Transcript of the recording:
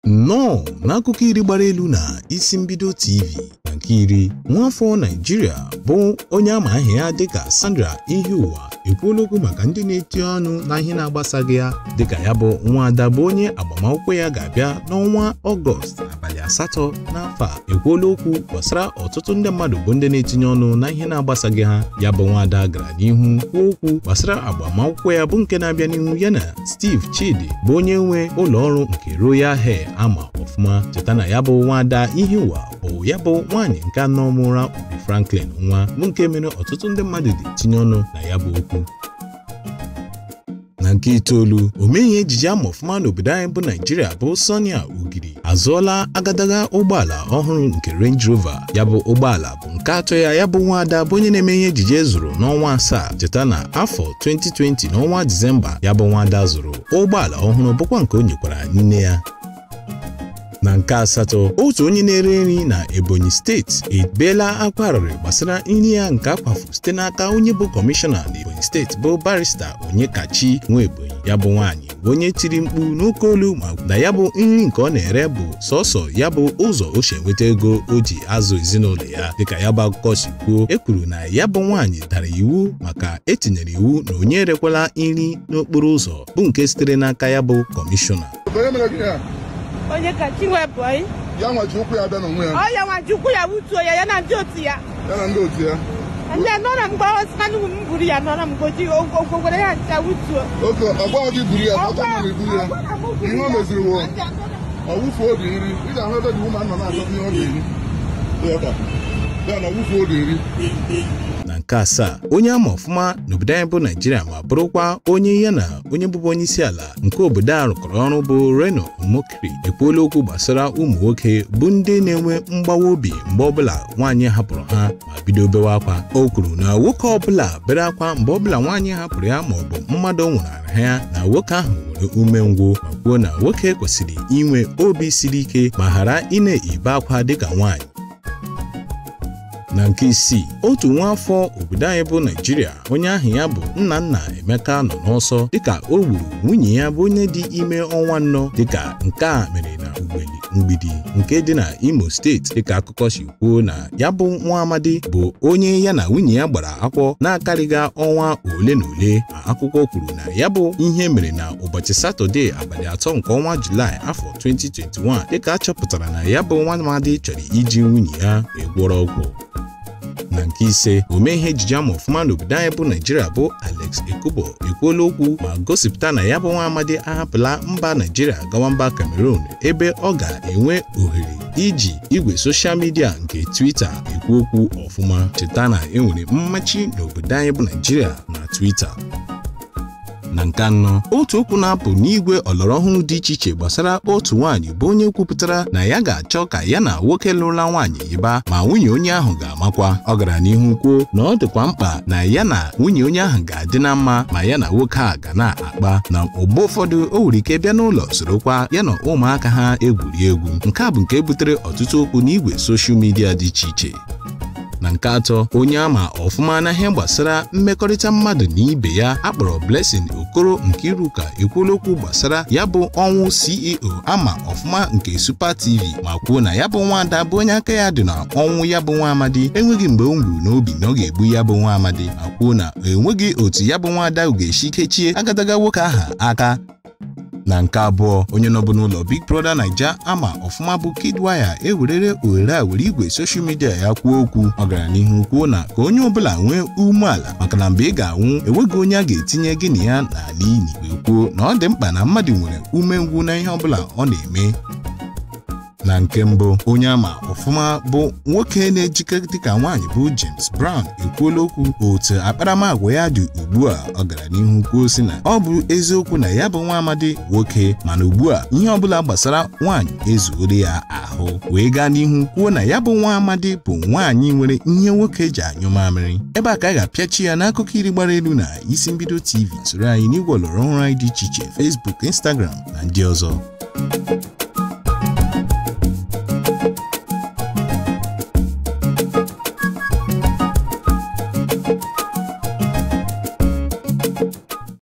nnọọ n'akụkọ iri gbara elu na isi mbido tv na nke iri nwaafọ naijiria bụ onye ama aha ya dịka sandra ihiụwa ekwuola okwu maka ndị na-eti ọnụ na ihe na-agbasaghị ya dịka ya bụ nwaada bụ onye agbamakwụkwọ ya ga-abịa n'ọnwa ọgọst abalị asatọ n'afọ a ekwuola okwu gbasara ọtụtụ ndị mmadụ bụ ndị na-etinye ọnụ na ihe na-agbasaghị ha ya bụ nwaada gara n'ihu kwuo okwu gbasara agbamakwụkwọ ya bụ nke na-abịa n'ihu ya na steve chidi bụ onye nwe ụlọ ọrụ nke royal hair ama ọfụma cheta na ya bụ nwaada ihiụwa bụ ya bụ nwaanyị nke anọ mụra Obi Franklin nwa bụ nke mere ọtụtụ ndị mmadụ dị tinye ọnụ na ya bụ okwu na nke itoolu omeghe ejije ama ọfụma n'obodo anyị bụ naijiria bụ sonia ugiri azụọla agadaga ụgbọala ọhụrụ nke range rover ya bụ ụgbọala bụ nke atọ ya ya bụ nwaada bụ onye na-eme ihe ejije zụrụ n'ọnwa asaa cheta na afọ 2020 n'ọnwa disemba ya bụ nwaada zụrụ ụgbọala ọhụrụ bụkwa nke o nyekwara nne ya na nke asatọ otu onye na-ere nri na ebonyi steeti ebeela akwa arịrị gbasara nri ya nke akwafu site n'aka onye bụ kọmishọna na ebonyi steeti bụ barista onyekachi nwa ebonyi ya bụ nwaanyị bụ onye tiri mkpu n'oke olu ma na ya bụ nri nke ọ na-ere bụ sọsọ ya bụ ụzọ o si enweta ego o ji azụ ezinụlọ ya dịka ya bụ akụkọ si kwuo e kwuru na ya bụ nwaanyị dara iwu maka etinyere iwu na onye erekwala nri n'okporo ụzọ bụ nke sitere n'aka ya bụ kọmishọna Onye mere gị ya? onye ka chinwebụ anyị Ya nwa ji ụkwụ ya bịa n'onwe ya ọ ya nwa ji ụkwụ ya wutuo ya ya na ndị otu ya ya na ndị otu ya ndị a nọrọ mgbe ọsịkanụ m buru ya nọrọ mgboji ogwogwere ya ncha wutuo oke ọgbaghọ gị buru ya ọgba mara iburu ya ihe o meziri wo ọ wụfuo obi nri ị ga-ahụ ebe dị ụmụ nọ na-achọ ihe ọ ga-eri Ịghọta? ya na ọ wụfuo obi nri na nke asaa onye ama ọfụma n'obodo anyị bụ naijiria ma bụrụkwa onye ya na onye bụbu onye isi ala nke obodo a rụkọrọ ọrụ bụ reno mokri ekwuola okwu gbasara ụmụ nwoke bụ ndị na-enwe mgbawa obi mgbe ọbụla nwaanyị hapụrụ ha ma bido bewe akwa o kwuru na nwoke ọbụla bere akwa mgbe ọbụla nwaanyị hapụrụ ya ma ọ bụ mmadụ nwụnara ya na nwoke ahụ nwere umengwụ ma kwuo na nwoke kwesịrị inwe obi siri ike ma ghara ị na-ebe akwa dịka nwaanyị na nke isii otu nwaafọ obodo anyị bụ naijiria onye ahụ ya bụ nna nna emeka nọ n'ọsọ dịka o gburu nwunye ya bụ onye dị ime ọnwa anọ dịka nke a mere na ugbeli mgbidi nke dị na imo steeti dịka akụkọ si kwuo na ya bụ nwa amadi bụ onye ya na nwunye ya gbara akwọ na-akarịga ọnwa ole na ole ma akwụkwọ kwuru na ya bụ ihe mere na ụbọchị satọde abalị atọ nke ọnwa julaị afọ 2021 dịka a chọpụtara na ya bụ nwa amadi chọrọ iji nwunye ya wee gwọrọ ọgwụ na nke ise omee ihe ejije ama ọfụma n'obodo anyị bụ naijiria bụ alex ekubo ekwuola okwu ma gosipụta na ya bụ nwa amadi ahapụla mba naijiria gawa mba cameroon ebe ọ ga-enwe ohere iji igwe soshal midia nke twitter ekwu okwu ọfụma cheta na enwere mmachi n'obodo anyị bụ naijiria na twitter na nke anọ otu okwu na-apụ n'igwe ọlọrọ ọhụrụ dị iche iche gbasara otu nwaanyị bụ onye kwupụtara na ya ga-achọ ka ya na nwoke lụrụla nwaanyị ịba ma nwunye onye ahụ ga-amakwa ọ gara n'ihu kwuo na ọ dịkwa mkpa na ya na nwunye onye ahụ ga-adị na mma ma ya na nwoke a ga na-akpa na mgbe ụfọdụ o nwere ike bịa n'ụlọ sorokwa ya na ụmụaka ha egwuri egwu nke a bụ nke butere ọtụtụ okwu n'igwe soshal midia dị iche iche na nke atọ onye ama ọfụma na ihe gbasara mmekọrịta mmadụ na ibe ya akpọrọ Blessing Okoro nke Iruka ekwuola okwu gbasara ya bụ ọnwụ CEO ama ọfụma nke Super TV ma kwuo na ya bụ nwaada bụ onye aka ya dị na ọnwụ ya bụ nwa amadi enweghị mgbe o nwuru n'obi na ọ ga-egbu ya bụ nwa amadi ma kwuo na enweghị otu ya bụ nwaada ga-esi kechie agadaga nwoke aha aka na nke abụọ onye nọbụ n'ụlọ Big Brother Naija ama ọfụma bụ Kidwaya ewerere ohere a were igwe soshal midia ya kwuo okwu ọ gara n'ihu kwuo na ka onye ọbụla nwee umeala maka na mgbe ị ga-anwụ enweghị onye a ga-etinye gị na ya n'ala ili wee kwuo na ọ dị mkpa na mmadụ nwere umengwụ na ihe ọbụla ọ na-eme na nke mbụ onye ama ọfụma bụ nwoke na-ejike dịka nwaanyị bụ James Brown ekwuola okwu otu akparamagwa ya dị ugbu a ọ gara n'ihu kwuo si na ọ bụ eziokwu na ya bụ nwa amadi nwoke mana ugbu a ihe ọbụla gbasara nwaanyị ezuore ya ahụ wee gaa n'ihu kwuo na ya bụ nwa amadi bụ nwaanyị nwere ihe nwoke ji anyụ mamịrị ebe a ka a ga-apịachi ya n'akụkọ iri gbara elu na isi mbido TV soro anyị n'igwe ọlọrọ ọhụrụ anyị dị iche iche Facebook Instagram na ndị ọzọ